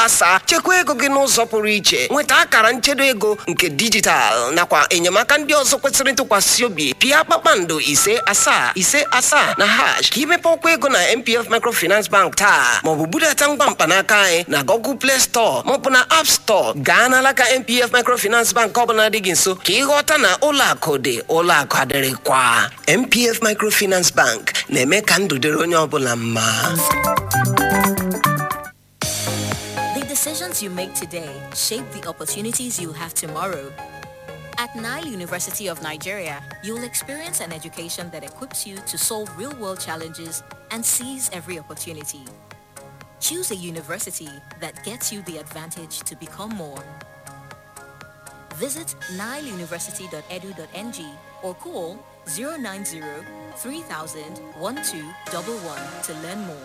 gbasaa chekwa ego gị n'ụzọ pụrụ iche nweta akara nchedo ego nke dijitalụ nakwa enyemaka ndị ọzọ kwesịrị ntụkwasị obi pịa kpakpando ise asaa ise asaa na hash ka imepe ọkwa ego na mpf microfinance bank taa maọbụ budata ngwa mkpanaka anyị na google play store maọbụ na app store gaa n'alaka mpf microfinance bank ọbụla dị gị nso ka ịghọta na ụlọ akụ dị ụlọ akụ adịrịkwa mpf microfinance bank na-eme ka ndụ dịrị onye ọbụla mma The decisions you make today shape the opportunities you'll have tomorrow. At Nile University of Nigeria, you'll experience an education that equips you to solve real-world challenges and seize every opportunity. Choose a university that gets you the advantage to become more. Visit nileuniversity.edu.ng or call 090 3000 1211 to learn more.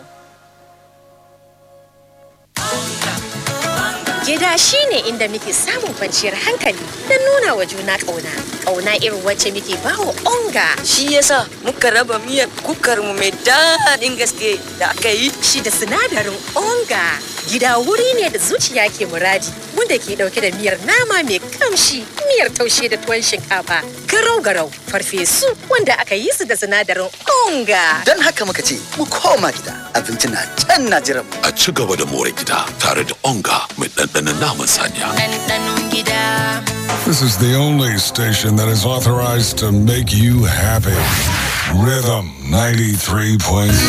Gida shi ne inda muke samun kwanciyar hankali don nuna wa juna ƙauna. Ƙauna irin wacce muke bawa onga. Shi yasa muka raba miyar kukar mu mai daɗin gaske da aka yi. Shi da sinadarin onga. Gida wuri ne da zuciya ke muradi wanda ke ɗauke da miyar nama mai kamshi, miyar taushe da tuwon shinkafa, garau-garau, farfesu wanda aka yi su da sinadarin onga. Don haka muka ce mu koma gida abinci na can na jiran mu. A ci gaba da more gida tare da onga mai ɗanɗanon naman saniya. Ɗanɗanon gida. This is the only station that is authorized to make you happy. Rhythm 93.7.